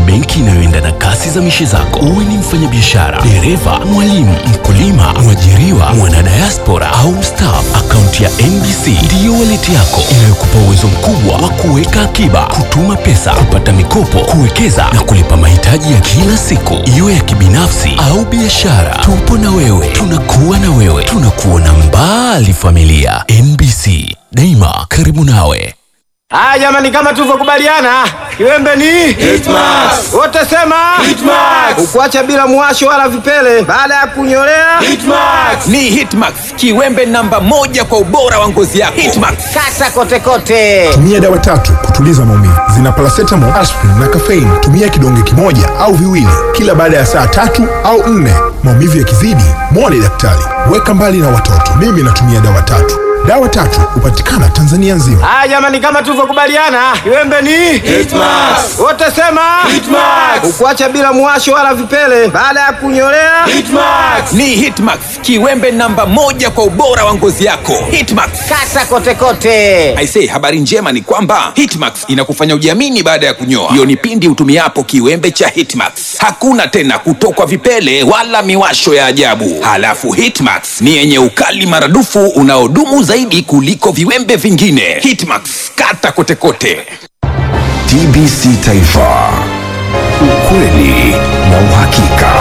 benki inayoenda na kasi za mishe zako. Uwe ni mfanyabiashara, dereva, mwalimu, mkulima, mwajiriwa, mwanadiaspora au mstaafu, akaunti ya NBC ndiyo waleti yako inayokupa uwezo mkubwa wa kuweka akiba, kutuma pesa, kupata mikopo, kuwekeza na kulipa mahitaji ya kila siku, iwe ya kibinafsi au biashara. Tupo na wewe, tunakuwa na wewe, tunakuona mbali. Familia NBC, daima karibu nawe. Haya jamani, kama tulivyokubaliana, kiwembe ni Hitmax. wote sema Hitmax. ukuacha bila mwasho wala vipele baada ya kunyolea Hitmax. Ni Hitmax, kiwembe namba moja kwa ubora wa ngozi yako. Hitmax. kata kote kote. Tumia dawa tatu kutuliza maumivu. Zina paracetamol, aspirin na caffeine. Tumia kidonge kimoja au viwili kila baada ya saa tatu au nne. Maumivu yakizidi, mwone daktari. Weka mbali na watoto. Mimi natumia dawa tatu. Dawa tatu hupatikana Tanzania nzima. Haya jamani, kama tulivyokubaliana, kiwembe ni Hitmax. wote sema Hitmax. ukuacha bila mwasho wala vipele baada ya kunyolea Hitmax. Ni Hitmax, kiwembe namba moja kwa ubora wa ngozi yako. Hitmax. kata kote kote. Aisee, habari njema ni kwamba Hitmax inakufanya ujiamini baada ya kunyoa. Hiyo ni pindi utumiapo kiwembe cha Hitmax. Hakuna tena kutokwa vipele wala miwasho ya ajabu. Halafu Hitmax ni yenye ukali maradufu unaodumu zaidi kuliko viwembe vingine. Hitmax, kata kote kote. TBC Taifa, ukweli na uhakika.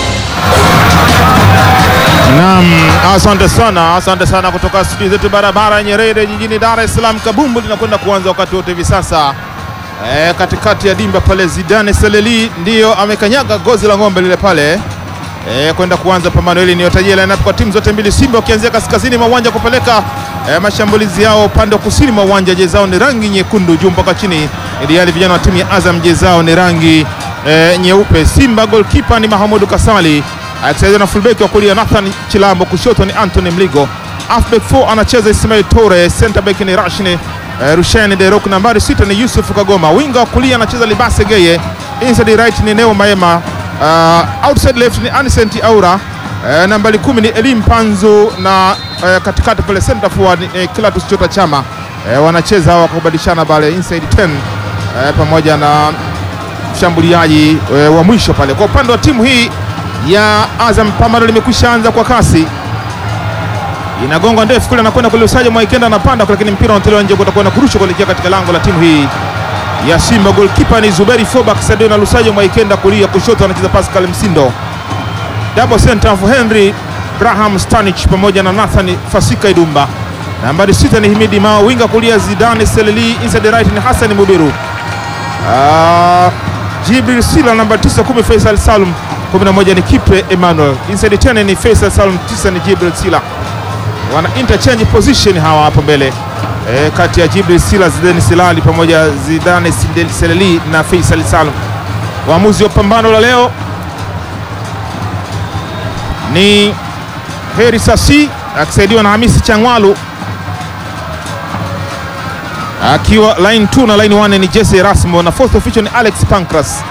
Naam, asante sana, asante sana kutoka studio zetu barabara ya Nyerere jijini Dar es Salaam. Kabumbu linakwenda kuanza wakati wote hivi sasa. E, katikati ya dimba pale Zidane Seleli ndiyo amekanyaga gozi la ng'ombe lile pale e, kwenda kuanza pambano hili. Niyotajia lineup kwa timu zote mbili, Simba wakianzia kaskazini mwa uwanja kupeleka e, mashambulizi yao upande wa kusini mwa uwanja. Jezi zao ni rangi nyekundu juu mpaka chini, ili hali vijana wa timu ya Azam jezi zao ni rangi e, nyeupe. Simba goalkeeper ni Mahamudu Kasali akisaidiwa na fullback wa kulia Nathan Chilambo, kushoto ni Anthony Mligo, halfback 4 anacheza Ismail Tore, center back ni Rashni eh, Rushaine Derok, nambari sita ni Yusuf Kagoma, winga wa kulia anacheza Libase Geye, inside right ni Neo Maema, uh, outside left ni Anicent Aura, eh, nambari kumi ni Elim Panzu na eh, katikati pale center forward ni eh, Clatous Chota Chama eh, wanacheza hawa kwa kubadilishana pale inside 10 eh, pamoja na mshambuliaji e, wa mwisho pale. Kwa upande wa timu hii ya Azam, pambano limekwisha anza kwa kasi, inagonga ndefu kule, anakwenda kule, usaji Mwaikenda anapanda kule, lakini mpira unatolewa nje, utakwenda kurushwa kuelekea katika lango la timu hii ya Simba. Goalkeeper ni Zuberi Foba kisaidiwa na Lusajo Mwaikenda, kulia kushoto anacheza Pascal Msindo, double center for Henry Graham Stanich pamoja na Nathan Fasika Idumba. Nambari sita ni Himidi Mao, winga kulia Zidane Seleli, inside right ni Hassan Mubiru. Ah, Jibril Sila namba 9 10 Faisal Salum 11 ni Kipre Emmanuel inside 10 ni Faisal Salum 9 ni Jibril Sila wana interchange position hawa hapo mbele e, kati ya Jibril Sila Zidane Silali pamoja Zidane Sindel- Seleli na Faisal Salum. Waamuzi wa pambano la leo ni Heri Sasi akisaidiwa na Hamisi Changwalu akiwa line 2 na line 1 ni Jesse Erasmo na fourth official ni Alex Pancras.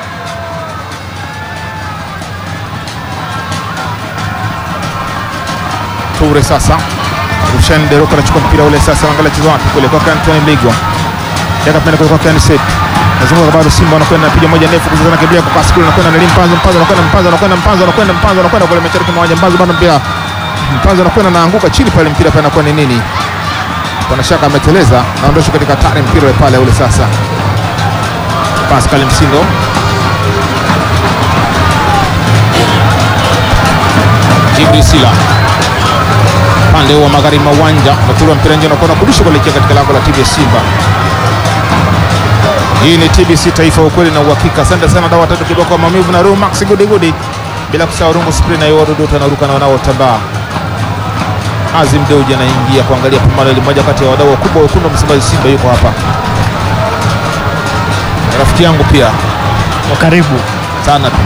Toure sasa Rushan Deroka anachukua mpira ule sasa, angalia chezo wapi kule kwa Anthony Mligwa Daka penda kule kwa Ken Set. Nazunguka bado Simba wanakwenda napiga moja ndefu kuzana kibia kwa kasi kule anakwenda na Mpanzo Mpanzo anakwenda Mpanzo anakwenda Mpanzo anakwenda Mpanzo anakwenda kule mashariki mwa uwanja Mpanzo bado mpira Mpanzo anakwenda naanguka chini pale mpira pale anakuwa ni nini? Pana shaka ameteleza naondosha katika tare mpira ule pale ule sasa. Pascal Msindo Jibril Sila pande wa magharibi mwa uwanja natura mpira nje unakuwa kurusha kuelekea katika lango la timu ya Simba. Hii ni TBC Taifa, ukweli na uhakika. Asante sana dawa tatu kiboko maumivu na roho Max Gudi Gudi, bila kusahau rungu spray na yodo dota naruka na wanaotambaa. Azim Deuji anaingia kuangalia pambano hili, moja kati ya wadau wakubwa wekundu wa Msimbazi Simba yuko hapa, rafiki yangu pia Karibu. sana tu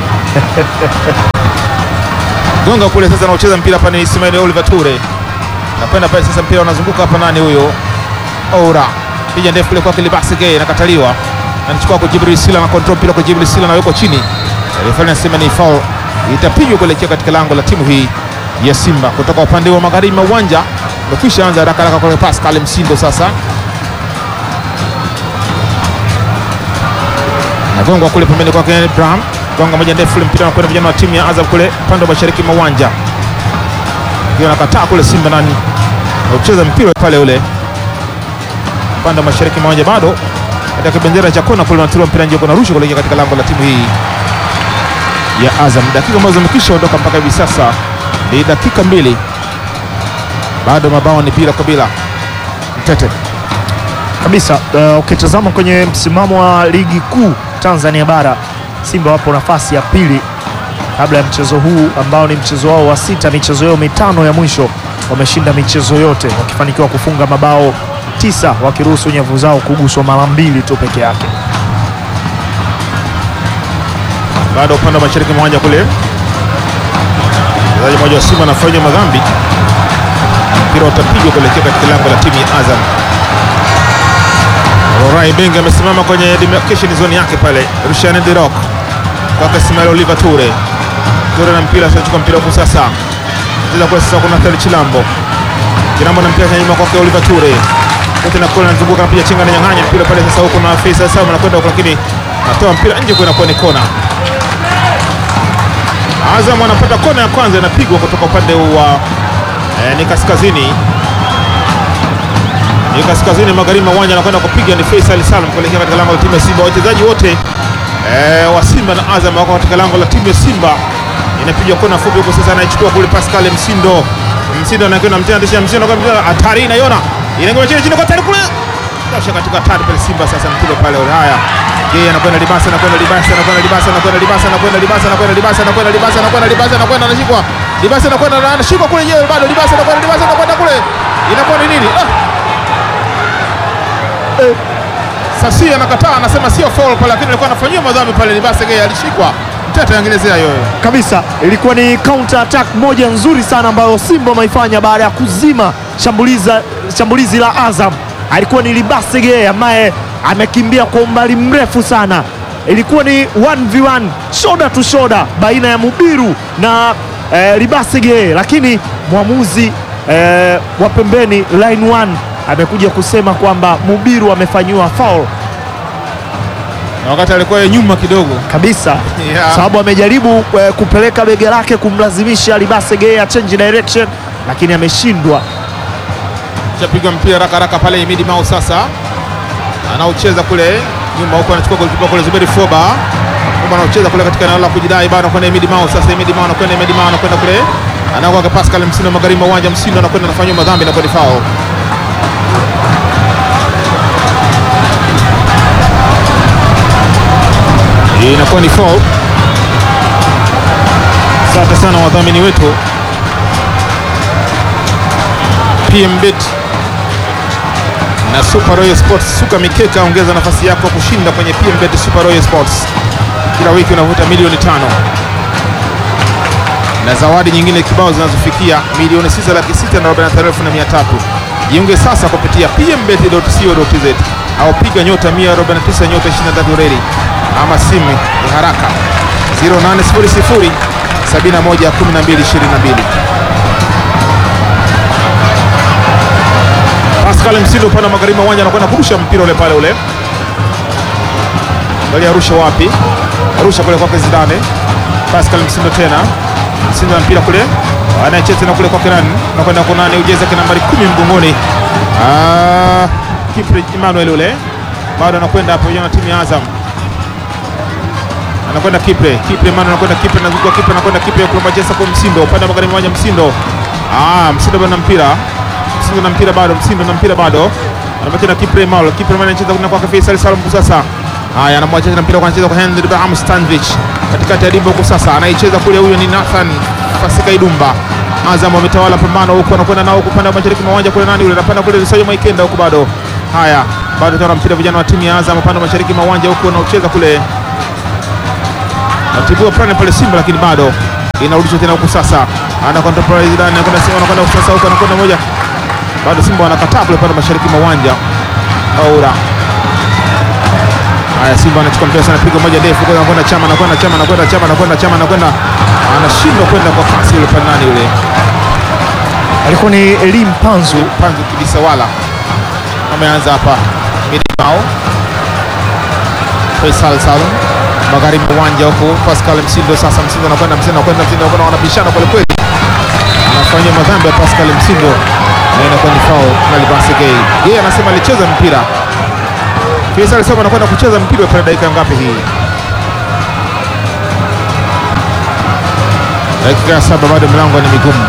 gonga kule sasa, anaocheza mpira hapa ni Ismail Oliver Ture, napenda pale sasa, mpira unazunguka hapa, nani huyo? Oura pija ndefu kule kwake Libasi Gay, inakataliwa, anachukua kwa Jibril Sila na control mpira kwa Jibril Sila, anawekwa chini, refa anasema ni foul, itapigwa kuelekea katika lango la timu hii ya Simba kutoka upande wa magharibi mwa uwanja. Umekwisha anza haraka haraka kwa Pascal Msindo sasa nagongwa kule pembeni kwake Ibrahim, gonga moja ndefu, ule mpira unakwenda vijana wa timu ya Azam kule upande wa mashariki mwa uwanja, ndio nakataa kule Simba nani ucheza mpira pale ule upande wa mashariki mwa uwanja, bado katika bendera cha kona kule unatiliwa mpira nje, kuna rusha kuelekea katika lango la timu hii ya Azam. Dakika ambazo zimekwisha ondoka mpaka hivi sasa ni dakika mbili, bado mabao ni bila kwa bila. Mtete kabisa. Uh, ukitazama kwenye msimamo wa ligi kuu Tanzania bara, Simba wapo nafasi ya pili kabla ya mchezo huu ambao ni mchezo wao wa sita. Michezo yao mitano ya mwisho wameshinda michezo yote, wakifanikiwa kufunga mabao tisa, wakiruhusu nyavu zao kuguswa mara mbili tu peke yake. bado upande wa mashariki mwa uwanja kule, mchezaji mmoja wa Simba anafanya madhambi, mpira utapigwa kuelekea katika lango la timu ya Azam. Rorai Benga amesimama kwenye demarcation zone yake pale, Rushan Dirok kwake Ismail Oliver Ture. Ture na mpira sasa, mpira huko sasa, cheza kule sasa, kuna Thali Chilambo, Chilambo na mpira nyuma kwake Oliver Ture, kote na kule anazunguka, anapiga chenga na nyang'anya mpira pale sasa, huko na Faisal Salum anakwenda huko, lakini anatoa mpira nje, kwa inakuwa ni kona. Azam anapata kona ya kwanza inapigwa kutoka upande wa eh, ni kaskazini ni kaskazini magharibi mwa uwanja, anakwenda kupiga ni Faisal Salum kuelekea katika lango la timu ya Simba. Wachezaji wote eh, wa Simba na Azam wako katika lango la timu ya Simba. Inapigwa kona fupi huko sasa, anaichukua kule Pascal Msindo. Msindo anakwenda mtenda ndisha Msindo kwa mpira hatari, inaiona inaingia chini chini kwa hatari kule tosha katika hatari pale Simba sasa mpira pale. Haya, yeye anakwenda Libasa, anakwenda Libasa, anakwenda Libasa, anakwenda Libasa, anakwenda Libasa, anakwenda Libasa, anakwenda Libasa, anakwenda Libasa, anakwenda anashikwa Libasa, anakwenda anashikwa kule, yeye bado Libasa, anakwenda Libasa, anakwenda kule, inakuwa ni nini? Ah, Sasi anakataa anasema sio foul pale, lakini alikuwa anafanyia madhambi pale. Libasa Gay alishikwa, mtete angelezea yoyo kabisa ilikuwa ni counter attack moja nzuri sana ambayo Simba wameifanya baada ya kuzima shambuliza, shambulizi la Azam. Alikuwa ni Libasege ambaye amekimbia kwa umbali mrefu sana. Ilikuwa ni 1v1 shoulder to shoulder baina ya Mubiru na eh, Libasege, lakini mwamuzi eh, wa pembeni line 1 amekuja kusema kwamba Mubiru amefanyiwa foul na wakati alikuwa yeye nyuma kidogo kabisa Yeah. sababu amejaribu eh, kupeleka bega lake kumlazimisha Libasege change direction, lakini ameshindwa. shapiga mpira haraka haraka pale Imidi Mao sasa anaocheza kule nyuma huko, anachukua golikipa kule Zuberi Foba Foba anaocheza kule katika eneo la kujidai, bado anakwenda Imidi Mao sasa. Imidi Mao anakwenda Imidi Mao anakwenda kule anakuwa kwa Pascal Msindo magharibi mwa uwanja. Msindo anakwenda anafanywa madhambi na kodi foul. Hii inakuwa ni foul. Asante sana wadhamini wetu PMBet na Super Royal Sports. Suka mikeka, ongeza nafasi yako kushinda kwenye PMBet Super Royal Sports. Kila wiki unavuta milioni tano na zawadi nyingine kibao zinazofikia milioni sita laki sita na arobaini na tano elfu na mia tatu. Jiunge sasa kupitia pmbet.co.tz au piga nyota 149 nyota 23 reli ama simu ya haraka 0800 71 12 22. Pascal Msindo upande wa magharibi wa uwanja anakwenda kurusha mpira ule pale ule. Angalia arusha wapi? Arusha kule kwake Zidane. Pascal Msindo tena. Msindo na mpira kule. Anayecheza tena kule kwake nani? Anakwenda kwa nani? Ujeze kwa nambari 10 mgongoni. Ah, Kipre Emmanuel ule. Bado anakwenda hapo na timu ya Azam. Anakwenda Kipre. Kipre Emmanuel anakwenda Kipre anazunguka Kipre anakwenda Kipre kule Manchester kwa Msindo. Upande wa magharibi wa uwanja Msindo. Ah, Msindo bado na mpira. Msindo na mpira bado, Msindo na mpira bado. Anamwacha na Kipre Mal. Kipre Mal anacheza kuna kwa Faisal Salum kwa sasa. Haya, anamwacha na mpira kwa anacheza kwa Henry Ibrahim Stanvich. Katikati ya dimba huko sasa. Anaicheza kule huyo ni Nathan Fasika Idumba. Azam wametawala pambano huko anakwenda nao huko upande wa mashariki mwa uwanja kule nani yule anapanda kule Lusajo Maikenda huko bado. Haya, bado tuna mpira vijana wa timu ya Azam upande wa mashariki mwa uwanja huko anaocheza kule. Atibua plani pale Simba lakini bado inarudishwa tena huku sasa. Ana contemporary Zidane anakwenda Simba anakwenda huku sasa huko anakwenda moja bado Simba wanakataa kule pale mashariki mwa uwanja Aura. Haya, Simba anachukua mpira sana, piga moja ndefu, kwa anakwenda Chama, anakwenda Chama, anakwenda Chama, anakwenda Chama, anakwenda anashindwa kwenda kwa kasi yule pale, nani yule Alikuwa ni Elim Panzu. Panzu kabisa, wala ameanza hapa Midimao Faisal Salum magharibi mwa uwanja huku Pascal Msindo. Sasa Msindo anakwenda Msindo anakwenda Msindo anakwenda, wanabishana kweli kweli, anafanyia madhambi ya Pascal Msindo na inakuwa ni foul na Libase Gay. Yeye anasema alicheza mpira. Faisal alisema anakwenda kucheza mpira kwa dakika ngapi hii? Dakika ya saba, bado milango ni migumu.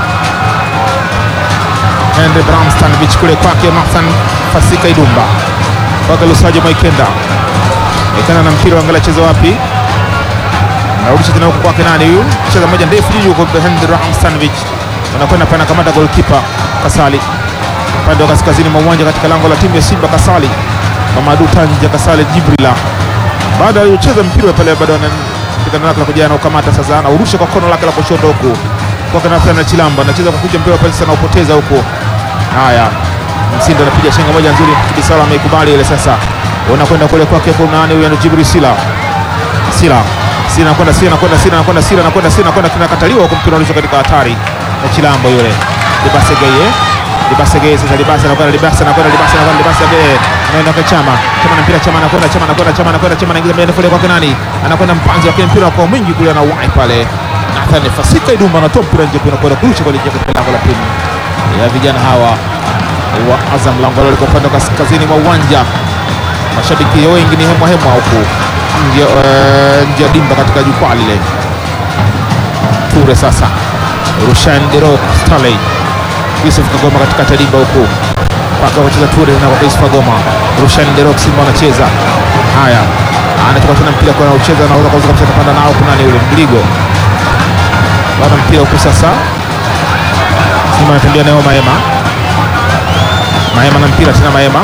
Henry Bramstan kule kwake Mathan Fasika Idumba kwake Lusajo Maikenda Maikenda na mpira angalia cheza wapi, narudisha tena huko kwake nani huyu, cheza moja ndefu juu kwa Henry Bramstan anakwenda pana kamata goalkeeper Kasali upande wa kaskazini mwa uwanja katika lango la timu ya Simba Kasali Mamadu Tanja Kasali Jibrila baada ya kucheza mpira pale bado anapigana lake la kujana ukamata sasa, anaurusha kwa kono lake la kushoto huku kwa Nathan Chilamba anacheza kwa kuja mpira pale sasa, anaupoteza huko. Haya, Msindo anapiga chenga moja nzuri, Kibisala ameikubali ile sasa, unakwenda kule kwake, kuna nani huyu? Jibril Sila Sila Sila anakwenda Sila anakwenda Sila anakwenda Sila anakwenda Sila anakwenda kinakataliwa huko, mpira unarusha katika hatari na Chilambo yule Libase Gaye Libase Gaye sasa, Libase anakwenda Libase anakwenda Libase anakwenda Libase Gaye anaenda kwa Chama Chama na mpira Chama anakwenda Chama anakwenda Chama anakwenda Chama anaingiza mbele kule kwake nani anakwenda Mpanzi wake mpira kwa mwingi kule na wai pale Nathan Fasika Idumba anatoa mpira nje kuna kwenda kurusha kwa lije katika lango la timu ya vijana hawa wa Azam lango lao liko upande wa kaskazini mwa uwanja mashabiki wengi ni hemwa hemwa huku nje eh, nje ya dimba katika jukwaa lile Ture sasa Rushan Derok Stanley Yusuf Kagoma katika dimba huku mpaka wacheza Ture na kwa Yusuf Kagoma Rushan Derok Simba wanacheza haya anatoka tena mpira kwa anaucheza na unaweza kabisa kupanda nao kuna nani yule Mligo bana mpira huku sasa Simba anatembea nayo Maema Maema na mpira tena Maema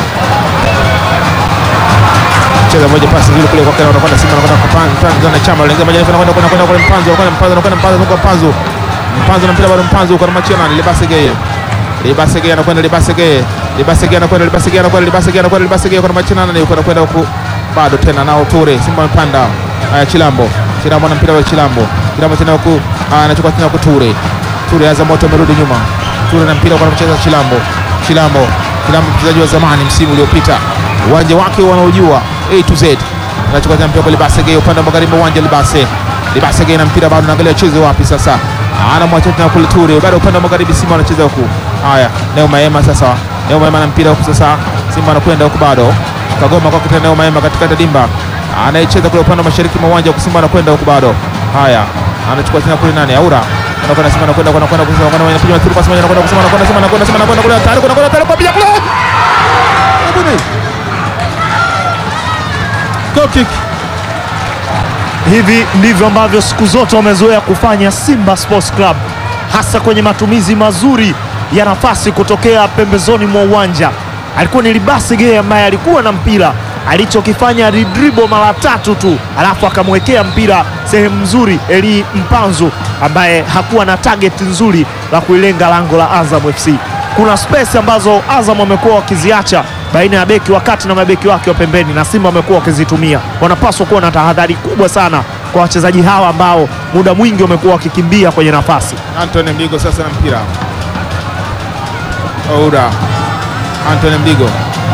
cheza moja pasi nzuri kule kwake, anakwenda Simba anakwenda kwa Mpanzu na Chama lenga moja anakwenda kwenda kwenda kwa Mpanzu anakwenda Mpanzu anakwenda Mpanzu kwa Mpanzu Mpanzu na mpira bado Mpanzu kwa machia nani Libase Geye Libase Geye anakwenda Libase Geye Libase Geye anakwenda Libase Geye anakwenda Libase Geye anakwenda Libase Geye kwa machia nani yuko anakwenda huku bado tena nao Ture Simba amepanda haya Chilambo Chilambo na mpira wa Chilambo Chilambo tena huku anachukua tena huku Ture Ture Azam moto amerudi nyuma Ture na mpira kwa mcheza Chilambo Chilambo Chilambo mchezaji wa zamani msimu uliopita uwanja wake wanaojua A to Z anachukua tena mpira kwa Libase Geye upande wa magharibi uwanja Libase Libase Geye na mpira bado anaangalia cheze wapi sasa anamwacha tena kule Ture bado upande wa magharibi Simba anacheza huku haya Neo Maema sasa Neo Maema na mpira huku sasa Simba anakwenda huku bado Kagoma kwa kitana Neo Maema katikati ya dimba anayecheza kule upande wa mashariki mwa uwanja Simba anakwenda huku bado haya anachukua tena kule nani Aura anakwenda Simba anakwenda anakwenda kusema anakwenda anapiga mpira pasi moja anakwenda kusema anakwenda Simba anakwenda Simba anakwenda kule hatari anakwenda hatari kwa piga kule Abuni goal kick Hivi ndivyo ambavyo siku zote wamezoea kufanya Simba Sports Club, hasa kwenye matumizi mazuri ya nafasi kutokea pembezoni mwa uwanja. Alikuwa ni Libase Geye ambaye alikuwa na mpira, alichokifanya alidribo mara tatu tu, alafu akamwekea mpira sehemu nzuri Eli Mpanzu ambaye hakuwa na target nzuri la kuilenga lango la Azam FC. Kuna space ambazo Azam wamekuwa wakiziacha baina ya beki wa kati na mabeki wake wa pembeni, na Simba wamekuwa wakizitumia. Wanapaswa kuwa na tahadhari kubwa sana kwa wachezaji hawa ambao muda mwingi wamekuwa wakikimbia kwenye nafasi. Anthony Mligo sasa na mpira Oura Anthony Mligo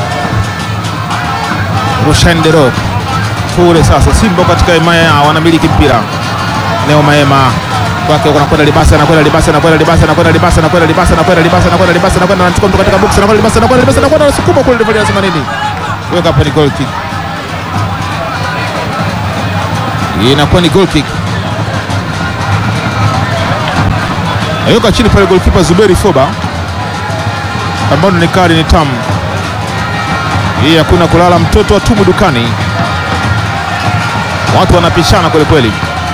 Rushandero Ture sasa Simba katika himaya yao wanamiliki mpira Neo Maema kwake anakwenda Libasa anakwenda Libasa anakwenda Libasa anakwenda Libasa anakwenda Libasa anakwenda Libasa anakwenda Libasa anakwenda anachukua mtu katika box anakwenda Libasa anakwenda Libasa anakwenda anasukuma kule refa anasema nini? Weka hapa ni goal kick. Hii inakuwa ni goal kick. Ayuka chini pale goalkeeper Zuberi Foba ambao ni kadi ni tamu. Hii hakuna kulala mtoto atumu dukani. Watu wanapishana kweli kweli.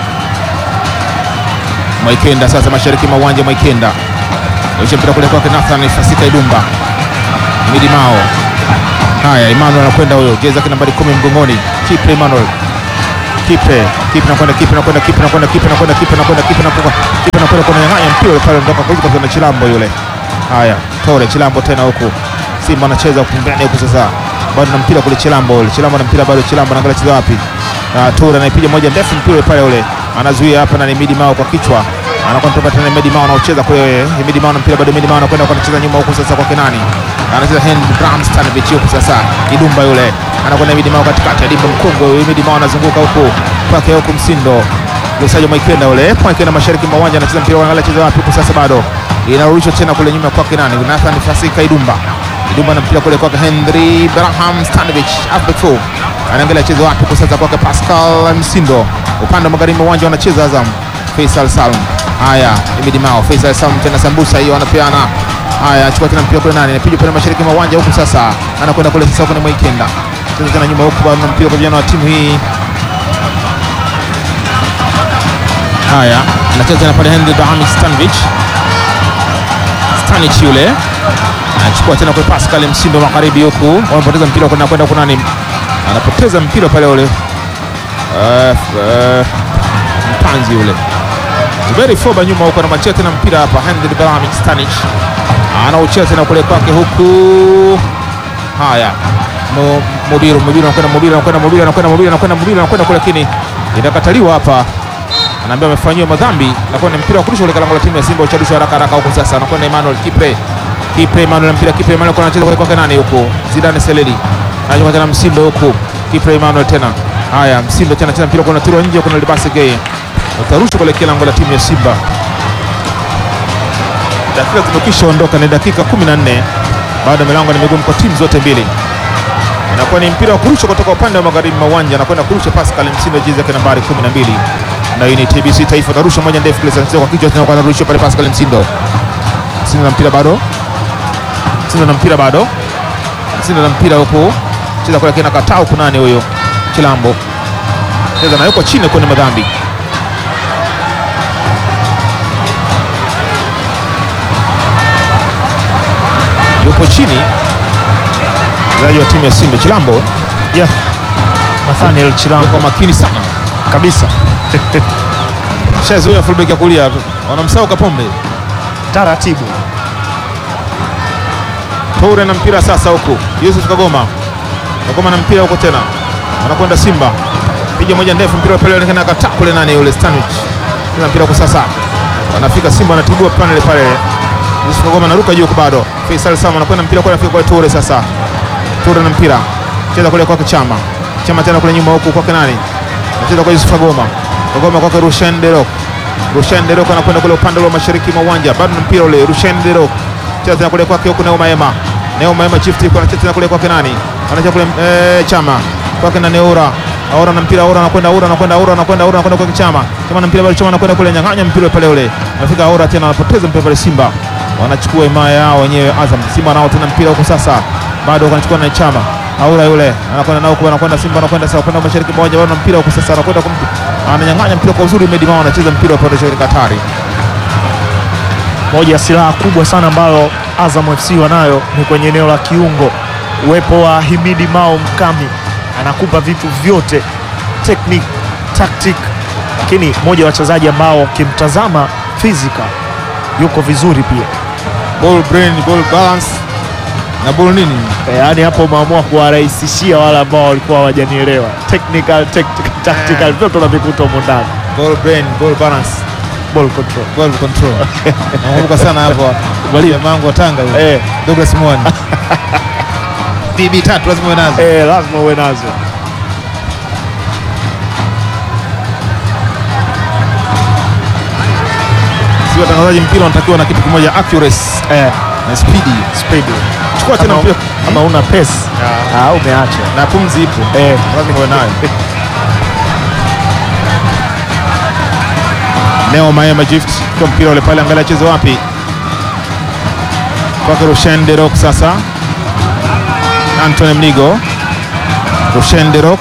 Mwaikenda sasa mashariki mwa uwanja Mwaikenda. Aisha mpira kule kwake Nathan Fasika Idumba. Midi Mao. Haya Emmanuel anakwenda huyo. Jezi yake nambari 10 mgongoni. Kipe Emmanuel. Kipe, Kipe nakwenda Kipe nakwenda Kipe nakwenda Kipe nakwenda Kipe nakwenda Kipe nakwenda Kipe nakwenda kwa nyang'anya mpira ule pale ndoka kuliko kwa Chilambo yule. Haya, Tore Chilambo tena huku. Simba anacheza pembeni huku sasa. Bado na mpira kule Chilambo yule. Chilambo na mpira bado Chilambo anaangalia cheza wapi? Ah, Tore anaipiga moja ndefu mpira ule pale ule. anazuia hapa na Himidi Mao kwa kichwa, anakuwa anatoka tena Himidi Mao anaocheza kule. Himidi Mao na mpira bado, Himidi Mao anakwenda kwa anacheza nyuma huku sasa kwa Kenani, anacheza Henry Bram Stanovic huku sasa, Kidumba yule anakwenda Himidi Mao katikati, Adimba mkongwe huyu, Himidi Mao anazunguka huku kwake huku Msindo Lusajo Mwaikenda ule Mwaikenda mashariki mwa uwanja anacheza mpira, wanaangalia cheza wapi huku sasa, bado inarudishwa tena kule nyuma kwake nani, Nathan Fasika Idumba Idumba na mpira kule kwake Henry Braham Stanovic halfback four anaangalia cheza wapi huku sasa kwake Pascal Msindo upande wa magharibi mwa uwanja wanacheza Azam Faisal Salum. Haya, Imidi Mao Faisal Salum tena sambusa hiyo anapeana. Haya, achukua tena mpira kule nani, anapiga pale mashariki mwa uwanja huku sasa, anakwenda kule sasa kwa Mwaikenda cheza tena nyuma huku bado na mpira kwa vijana wa timu hii Haya, anacheza tena pale Henry Bahami Stanovic. Stanic yule anachukua tena kwa Pascal Msindo magharibi huku, wamepoteza mpira kwenda kwenda kuna nani, anapoteza mpira pale ule uh, uh, mpanzi yule Zuberi Foba nyuma huko, anamachia tena mpira hapa Henry Bahami Stanic anaucheza tena kule kwake huku. Haya, Mo- Mubiru Mubiru anakwenda Mubiru anakwenda Mubiru anakwenda Mubiru anakwenda Mubiru anakwenda kule, lakini inakataliwa hapa anaambia amefanyiwa madhambi, nakuwa ni mpira wa kurusha kule lango la timu ya Simba, uchadusha haraka haraka huko sasa, anakwenda Emmanuel Kipre Kipre Emmanuel mpira Kipre Emmanuel kwa anacheza kule kwake nani huko Zidane Seleli anachukua tena Msindo huko Kipre Emmanuel tena haya Msindo tena tena mpira kuna tura nje, kuna Libase Gay utarusha kule lango la timu ya Simba. Dakika zimekwisha ondoka, ni dakika 14 bado milango ni migumu kwa timu zote mbili inakuwa ni mpira wa kurusha kutoka upande wa magharibi mwa uwanja, anakwenda kurusha Pascal Msindo, jezi yake nambari 12, na hii ni TBC Taifa. Tarusha moja ndefu kule sana kwa kichwa, tena kwa anarusha pale Pascal Msindo. Msindo na mpira bado, Msindo na mpira bado, Msindo na mpira huko, cheza kule kina kataa huko, nani huyo? Chilambo cheza na yuko chini kwenye madhambi yupo chini mchezaji wa timu ya Simba Chilambo Yeah. Nathaniel Chilambo yuko makini sana kabisa shazoea fullback ya kulia wanamsahau Kapombe. taratibu. Toure na mpira sasa huku Yusuf Kagoma, Kagoma na mpira huko tena, anakwenda Simba, piga moja ndefu, mpira pale onekana akataa kule, nani yule Stanic tena mpira huko sasa, wanafika Simba anatibua panel pale, Yusuf Kagoma anaruka juu huko bado, Faisal Sama anakwenda mpira kule, anafika kwa Toure sasa, Toure na mpira cheza kule kwake Chama, Chama tena kule nyuma huku kwake nani, anacheza kwa Yusuf Kagoma, Kagoma kwake Rushen Derok, Rushen Derok anakwenda kule upande wa mashariki mwa uwanja, bado na mpira ule, Rushen Derok cheza tena kule kwake huku Neo Maema Neo Maema Chief Tip anacheza tena kule kwake nani? Anacheza kule eh, Chama. Kwake na Neura. Aura na mpira Aura anakwenda Aura anakwenda Aura anakwenda Aura anakwenda kwake Chama. Chama na mpira bado Chama anakwenda kule nyang'anya mpira pale ule. Anafika Aura tena anapoteza mpira pale Simba. Wanachukua himaya yao wenyewe Azam. Simba nao tena mpira huko sasa. Bado wanachukua na Chama. Aura yule anakwenda nao huko anakwenda Simba anakwenda sasa upande wa mashariki mwa uwanja bado na mpira huko sasa anakwenda kumpi. Ananyang'anya mpira kwa uzuri Medi Mao anacheza mpira upande wa shirika hatari. Moja ya silaha kubwa sana ambayo Azam FC wanayo ni kwenye eneo la kiungo. Uwepo wa Himidi Mao Mkami anakupa vitu vyote, technique, tactic, lakini moja ya wachezaji ambao ukimtazama physical yuko vizuri pia. Ball brain, ball balance na ball nini? E, yaani hapo umeamua kuwarahisishia wale ambao walikuwa hawajanielewa. Technical, tactical, tactical vyote unavikuta humo ndani. Ball brain, ball balance. Ball control. Ball control. Nakumbuka sana hapo. Jamaa wangu wa Tanga yule. Eh, Douglas Mwani. BB tatu lazima uwe nazo. eh, lazima uwe nazo. Si watangazaji mpira wanatakiwa na kitu kimoja accuracy Eh, na speed. speed. Chukua tena Kama, mpira kama una pace ah, umeacha. na pumzi ipo. Eh, Lazima uwe nayo. Neo Maema Gift kwa mpira ule pale, angalia cheze wapi? Kwake Rushen Derok sasa. Anthony Mnigo. Rushen Derok.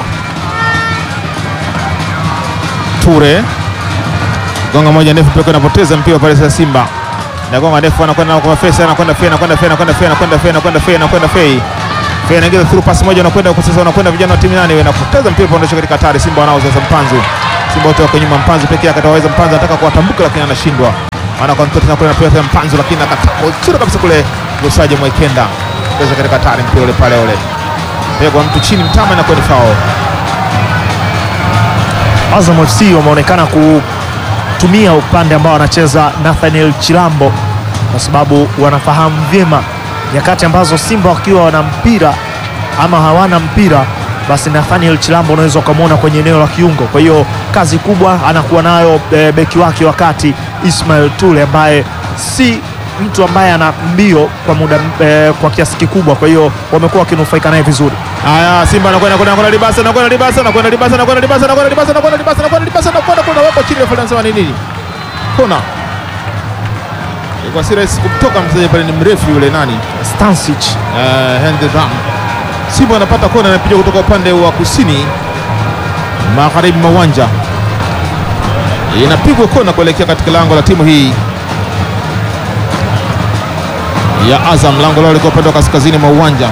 Ture. Gonga moja ndefu pekee anapoteza mpira pale sasa Simba. Na gonga ndefu anakwenda na kwa Fei anakwenda Fei anakwenda Fei anakwenda Fei anakwenda Fei anakwenda Fei anakwenda Fei. Fei anaingiza through pass moja anakwenda kwa sasa anakwenda vijana wa timu nani wanapoteza mpira pondosha katika hatari Simba wanao sasa Mpanzu. Simba wote wako nyuma Mpanzu pekee yake ataweza Mpanzu anataka kuwatambuka lakini anashindwa. Ana kwa mtoto anakwenda pia tena Mpanzu lakini akataa kwa kabisa kule Lusaje Mwekenda. Pondosha katika hatari mpira ule pale ule. Pegwa mtu chini mtama na kwenda foul. Azam FC wameonekana ku, wanatumia upande ambao wanacheza Nathaniel Chilambo kwa sababu wanafahamu vyema nyakati ambazo Simba wakiwa wana mpira ama hawana mpira, basi Nathaniel Chilambo unaweza ukamwona kwenye eneo la kiungo. Kwa hiyo kazi kubwa anakuwa nayo e, beki wake wakati Ismail Tule ambaye si mtu ambaye ana mbio kwa muda e, kwa kiasi kikubwa, kwa hiyo wamekuwa wakinufaika naye vizuri. Haya, Simba anakwenda kwenda kwenda Libasa anakwenda Libasa anakwenda Libasa anakwenda Libasa anakwenda Libasa anakwenda Libasa anakwenda Libasa anakwenda kuna wapo chini ya anasema ni nini? Kona. Ilikuwa si rahisi kumtoka mchezaji pale, ni mrefu yule nani? Stansic Eh, Henry Ram. Simba anapata kona anapiga kutoka upande wa kusini magharibi mwa uwanja, inapigwa kona kuelekea katika lango la timu hii ya Azam. Lango lao liko upande wa kaskazini mwa uwanja.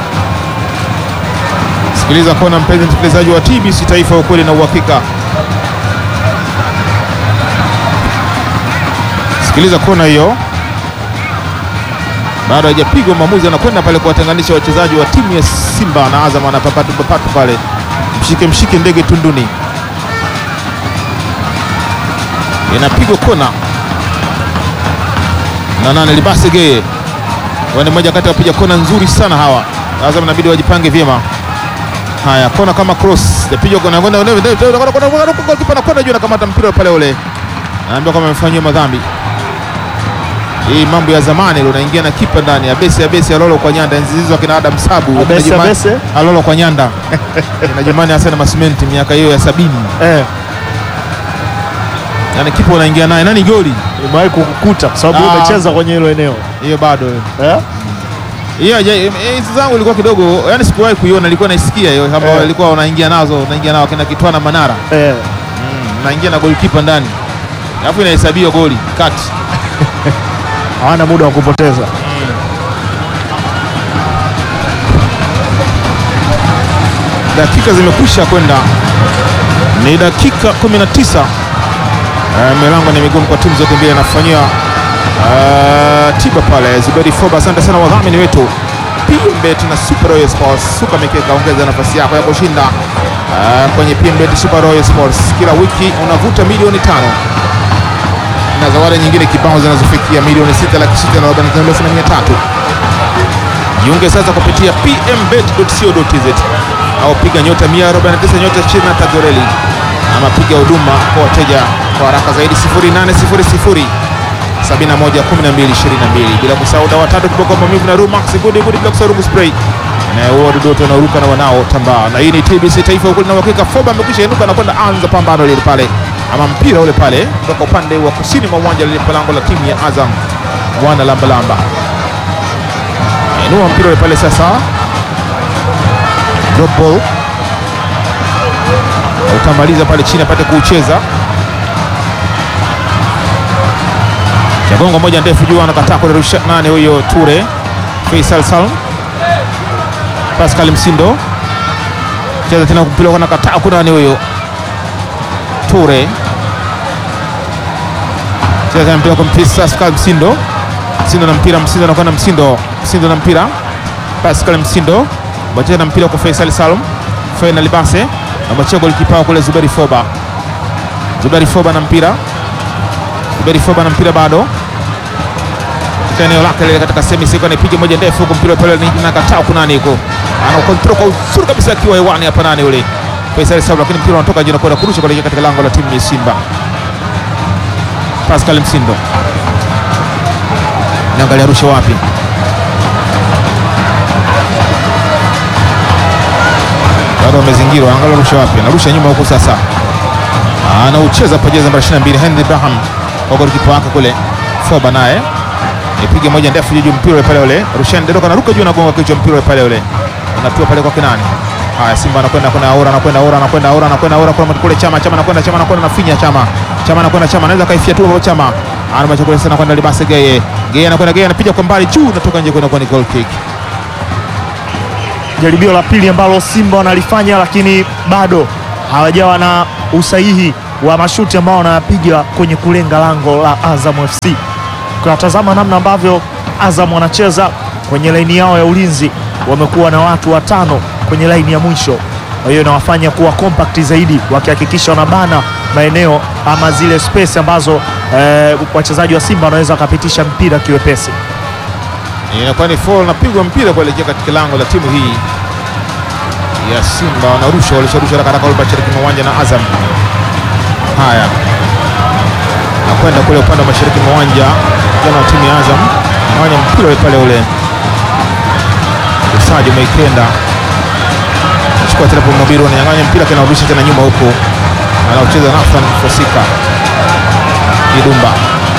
Sikiliza kona, mpenzi msikilizaji wa TBC Taifa, ukweli na uhakika. Sikiliza kona hiyo, bado haijapigwa. Mwamuzi anakwenda pale kuwatenganisha wachezaji wa timu ya Simba na Azam, anapapatu papatu pale, mshike mshike ndege tunduni. Inapigwa kona na nane Libase Geye ni mmoja kati ya wapiga kona nzuri sana hawa. Azam inabidi wajipange vyema. Haya, kona kama cross yapiga kona kwenda kipa anakwenda juu, anakamata mpira pale ule, anaambia kwamba amefanyiwa madhambi. Hii mambo ya zamani ile, unaingia na kipa ndani abesi abesi alolo kwa nyanda, enzi hizo akina Adam Sabu Abesi, Najimani- abesi. alolo kwa nyanda na jamani Hassan Masimenti miaka hiyo ya sabini, eh, yani kipa unaingia naye nani goli imewahi kukukuta kwa sababu Ah. umecheza kwenye hilo eneo hiyo bado eh? hiyo haja- eh, hizi zangu ilikuwa kidogo, yani sikuwahi kuiona, ilikuwa naisikia hiyo kama Eh. walikuwa wanaingia nazo, wanaingia nao kina Kitwana Manara Eh. naingia na golikipa ndani, alafu inahesabiwa goli kati. hawana muda wa kupoteza. Dakika zimekwisha kwenda, ni dakika 19. Uh, milango ni migumu kwa timu zote mbili, anafanyia uh, tiba pale Zuberi Foba. Asante sana wadhamini wetu PMBet na Super Royal Sports. Suka mikeka, ongeza nafasi yako ya kushinda uh, kwenye PMBet Super Royal Sports. Kila wiki unavuta milioni tano na zawadi nyingine kibao zinazofikia milioni sita laki sita na arobaini na tano elfu na mia tatu. Jiunge sasa kupitia pmbet.co.tz au piga nyota 149 nyota 23 reli ama piga huduma kwa wateja kwa haraka zaidi 0800 71 12 22 bila kusahau dawa tatu kiboko maumivu na Rumax Good Good bila kusahau Rungu spray inayoua wadudu wanaoruka na wanaotambaa. Na hii ni TBC Taifa, ukweli na uhakika. Foba amekwisha inuka na kwenda anza pambano lile pale, ama mpira ule pale kutoka upande wa kusini mwa uwanja lile lango la timu ya Azam mwana lambalamba inua mpira ule pale sasa, drop ball utamaliza pale chini apate kuucheza. Chagongo moja ndefu juu, anakataa kurusha nane, huyo Ture Faisal Salm, Pascal Msindo cheza tena mpira kwa nakataa kuna nani huyo Ture cheza tena mpira kwa mpisa Pascal Msindo Msindo na mpira, Msindo anakwenda Msindo, Msindo na mpira, Pascal Msindo bacheza na mpira kwa Faisal Salum, Faina Libase amachia golikipa kule Zuberi Foba, Zuberi Foba na mpira, Zuberi Foba na mpira bado katika eneo lake lile katika semi siko, anapiga moja ndefu huko, mpira pale ni nakataa huko, nani huko ana control kwa uzuri kabisa akiwa hewani hapa, nani yule Faisal Salum, lakini mpira unatoka nje na kwenda kurusha kuelekea katika lango la timu ya Simba. Pascal Msindo naangalia rusha wapi, bado wamezingirwa, angalia rusha wapi, anarusha nyuma huko sasa, anaucheza pa jezi namba 22 Henry Ibrahim kwa golikipa wake kule Foba, naye ipige moja ndefu juu mpira ule pale ule, Rushan Deroka anaruka juu anagonga kichwa mpira ule pale ule, unatua pale kwa kinani. Haya, Simba anakwenda kuna aura anakwenda aura anakwenda aura anakwenda aura kwa kule Chama Chama anakwenda Chama anakwenda nafinya Chama Chama anakwenda Chama anaweza kaifia tu kwa Chama anamacha kule sana kwenda Libase Geye Geye anakwenda Geye anapiga kwa mbali juu natoka nje kwenda kwa ni goal kick. Jaribio la pili ambalo Simba wanalifanya lakini bado hawajawa na usahihi wa mashuti ambao wanapiga kwenye kulenga lango la Azam FC. Ukatazama namna ambavyo Azam wanacheza kwenye laini yao ya ulinzi, wamekuwa na watu watano kwenye laini ya mwisho, kwa hiyo inawafanya kuwa compact zaidi, wakihakikisha wanabana maeneo ama zile space ambazo eh, wachezaji wa Simba wanaweza wakapitisha mpira kiwepesi. Inakuwa ni foul, napigwa mpira kuelekea katika lango la timu hii ya Simba. Wanarusha, walisharusha haraka haraka mashariki mwa uwanja na Azam. Haya, nakwenda kule upande wa mashariki mwa uwanja jana wa timu ya Azam nawanya mpira ule pale ule usaji umeikenda chukua tena Mobiru ananyang'anya mpira tena urusha tena nyuma huko, anaocheza Nathan Fosika Idumba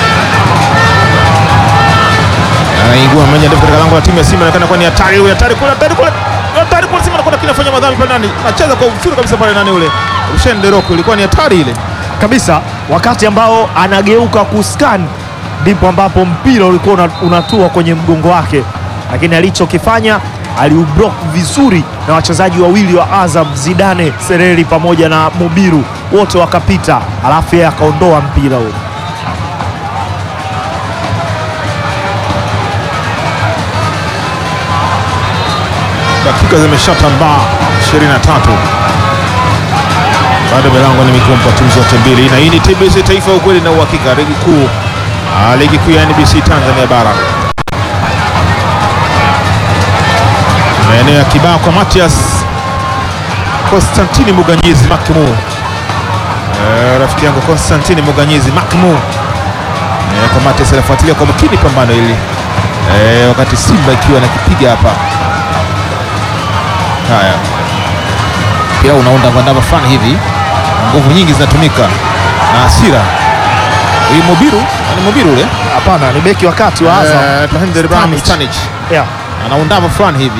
anaingua mmoja ndefu katika lango la timu ya Simba, inaonekana kuwa ni hatari huyo, hatari kule, hatari kule, hatari kule. Simba anakwenda kinafanya madhambi pale ndani, anacheza kwa uzuri kabisa pale ndani ule Rushen Deroko, ilikuwa ni hatari ile. kabisa wakati ambao anageuka kuskan ndipo ambapo mpira ulikuwa una- unatua kwenye mgongo wake, lakini alichokifanya aliublock vizuri na wachezaji wawili wa Azam, Zidane Sereri pamoja na Mubiru, wote wakapita, alafu yeye akaondoa mpira ule. Dakika zimeshatambaa 23 bado milango ni migumu kwa timu zote mbili, na hii ni TBC Taifa, ukweli na uhakika, ligi kuu ah, ligi kuu ya NBC Tanzania Bara. Maeneo ya kibao kwa Matias Konstantini Muganyizi Makmu, Eh, rafiki yangu Konstantini Muganyizi Makmu Eh, kwa Matias anafuatilia kwa makini pambano hili Eh, wakati Simba ikiwa nakipiga hapa Haya, pia unaunda vandama fulani hivi, nguvu nyingi zinatumika na hasira. Huyu Mobiru ni Mobiru ule Hapana, ni beki wakati wa Azam Eh, Tahender Ibrahim Stanic. Stanic yeah, anaundama fulani hivi,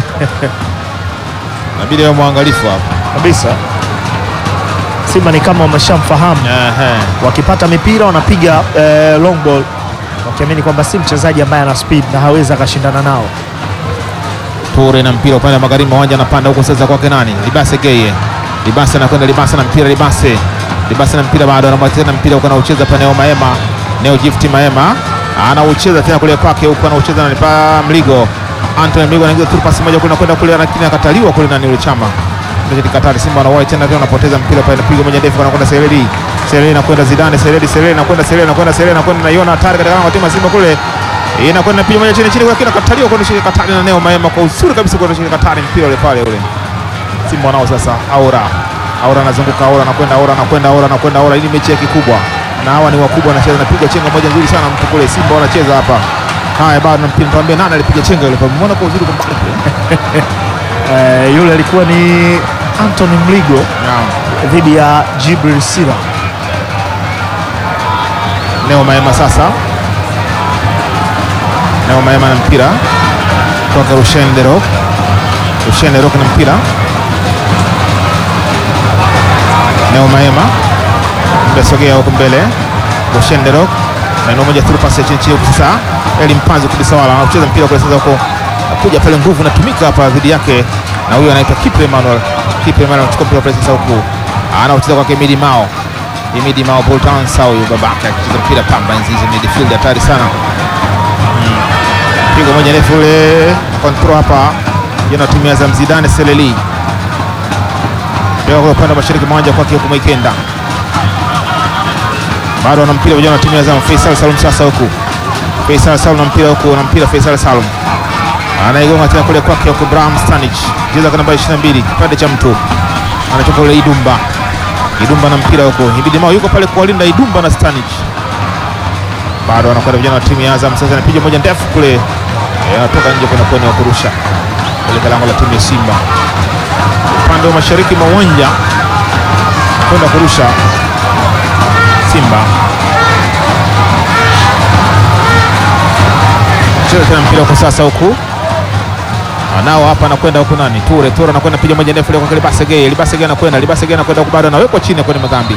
nabidi awe mwangalifu hapa. kabisa. Simba ni kama wameshamfahamu Ehe. wakipata mipira wanapiga eh, long ball wakiamini kwamba si mchezaji ambaye ana speed na hawezi akashindana nao. Ture na mpira upande wa magharibi uwanja, anapanda huko sasa kwake nani? Libase Geye. Libase anakwenda Libase na mpira Libase. Libase na mpira bado anamwacha tena mpira huko anaucheza pa Neo Maema. Neo Gift Maema anaucheza tena kule kwake huko anaucheza na pa Mligo. Anthony Mligo anaingiza tu pasi moja kule kwenda kule lakini akataliwa kule nani yule chama. Ndio Katari Simba wanawahi tena tena wanapoteza mpira pale pigo moja ndefu anakwenda Sereli. Sereli anakwenda Zidane Sereli Sereli anakwenda Sereli anakwenda Sereli anakwenda naiona hatari katika lango la timu ya Simba kule inakwenda piga moja chini chini kwa kina kataliwa kwa shirika Katari na Neo Maema kwa uzuri kabisa kwa shirika Katari mpira ule pale ule. Simba wanao sasa Aura. Aura anazunguka Aura anakwenda Aura anakwenda Aura anakwenda Aura ili mechi ya kikubwa. Na hawa ni wakubwa wanacheza napiga chenga moja nzuri sana mtu kule Simba wanacheza hapa. Haya bado mpira tuambie nani alipiga chenga ile pale. Umeona kwa uzuri kwa mbali kule. Eh, yule alikuwa ni Anthony Mligo Naam. dhidi ya Jibril Sira. Neo Maema sasa. Neo Maema na mpira toka Rushen Derok. Rushen Derok na mpira. Neo Maema mbesogea huko mbele. Rushen Derok na ndio moja through pass ya chini chini huko sasa. Eli Mpanzu kabisa wala anacheza mpira kule sasa huko. Kuja pale nguvu inatumika hapa dhidi yake na huyu anaitwa Kipre Emmanuel. Kipre Emmanuel anachukua mpira pale sasa huko. Anaucheza kwa Kemidi Mao. Imidi Mao Bolton sawa huyu babake akicheza mpira pamba enzi hizo midfield hatari sana. Mm. Pigo moja refu ule control hapa yana timu ya Azam Zidane Seleli. Ndio kwa upande wa mashariki mwanja kwake huko Maikenda. Bado ana mpira vijana wa timu ya Azam Faisal Salum sasa huku. Faisal Salum na mpira huku na mpira Faisal Salum. Anaigonga tena kule kwake huko Brahim Stanic. Cheza kwa namba 22 kipande cha mtu. Anatoka ule Idumba. Idumba na mpira huko. Ibidi Mao yuko pale kuwalinda Idumba na Stanic. Bado anakwenda vijana wa timu ya Azam sasa anapiga moja ndefu kule. Eh, Anatoka nje kwenda kwenye wa kurusha. Kule lango la timu ya Simba. Upande wa mashariki mwa uwanja kwenda kurusha Simba. Cheza tena mpira kwa sasa huku. Anao hapa anakwenda huku nani? Ture, Ture anakwenda piga moja ndefu ile kwa Libase Gay. Libase Gay anakwenda, Libase Gay anakwenda huku bado anawekwa chini kwenye madhambi.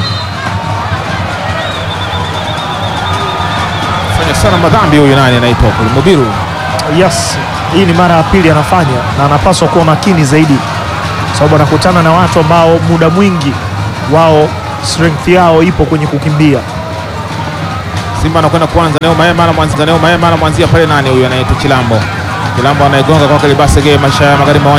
Fanya sana madhambi huyu nani anaitwa kule Mubiru. Yes, hii ni mara ya pili anafanya na anapaswa kuwa makini zaidi, sababu anakutana na watu ambao muda mwingi wao strength yao ipo kwenye kukimbia. Simba anakwenda kuanza Neo Maema anamwanzia Neo Maema anamwanzia pale nani huyu anaitwa Chilambo. Chilambo anaigonga kwa Libase Gay maisha ya magharibi mwa